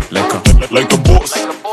like a, like a boss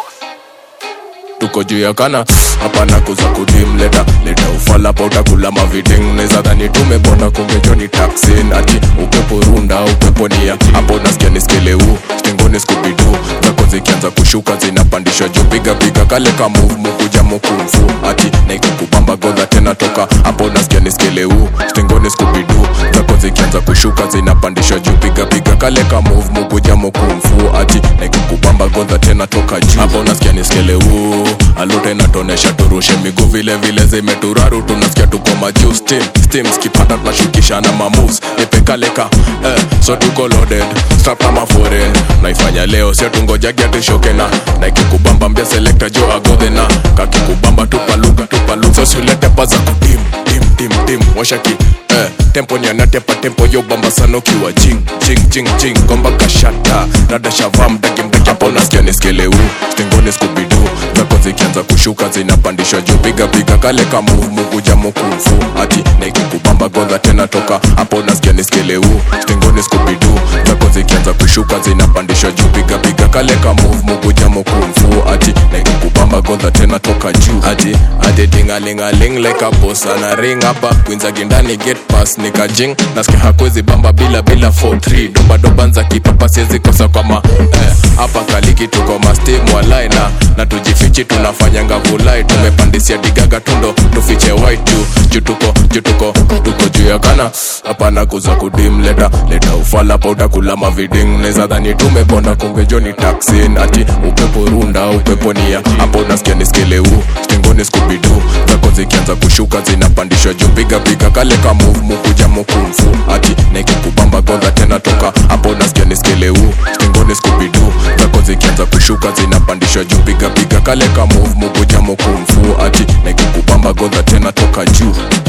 tuko juu ya kana hapana kuza kudim leta leta ufala pa utakula maviding neza dhani tumebona kungejoni taksin ati upepo runda upepo nia hapo nasikia niskeleu stengoni skubidu zako zikianza kushuka zinapandishwa juu piga piga kale ka move mukuja mukumfu ati naikukubamba godha tena toka hapo nasikia niskeleu stengoni skubidu zako zikianza kushuka zinapandishwa juu piga piga kale ka move mukuja mukumfu ati naikukubamba godha tena toka juu hapo nasikia niskeleu alute natonesha turushe miguu vile vile zimeturaru tunasikia tuko majuu steam steam skipata tunashukishana mamoves nipekaleka eh, so tuko loaded strap kama foreign naifanya leo sio tungojagia tushoke na na ikikubamba mbia selector jo agodhe na kakikubamba tupaluka tupaluka so siulete paza kutim tim tim tim washaki eh, tempo nianatepa tempo yo bamba sana ukiwa jing jing jing jing gomba kashata rada shavaa mdaki mdaki hapo nasikia niskeleu stengoni skubidu zako zikianza kushuka zinapandishwa juu piga piga kale ka move mukuja mukumfu ati naikikubamba godha tena toka hapo nasikia niskeleu stengoni skubidu zako zikianza kushuka zinapandishwa juu piga piga kale ka move mukuja mukumfu ati naikikubamba godha tena toka juu ati ati tingalingaling like a boss ana ring hapa kwinza gindani get pass nikajing nasikia hakwezi bamba bila bila 43 doba doba nza kipapa siwezi kosa kwa ma eh, hapa kaliki tuko mastim walai na na tujifichi tunafanyanga vulai tumepandisia digaga tundo tufiche white juu juu tuko juu tuko tuko juu ya kana hapana kuza kudim leta leta ufala pa utakula maviding neza dhani tumeponda kungejoni taksin ati upepo runda upepo nia hapo nasikia niskeleu stengoni skubidu zako zikianza kushuka zinapandishwa juu piga piga kale ka move mukuja mukumfu ati naikikubamba godha tena toka hapo nasikia niskeleu stengoni skubidu zako zikianza kushuka zinapandishwa juu piga piga kale ka move mukuja mukumfu ati naikikubamba godha tena toka juu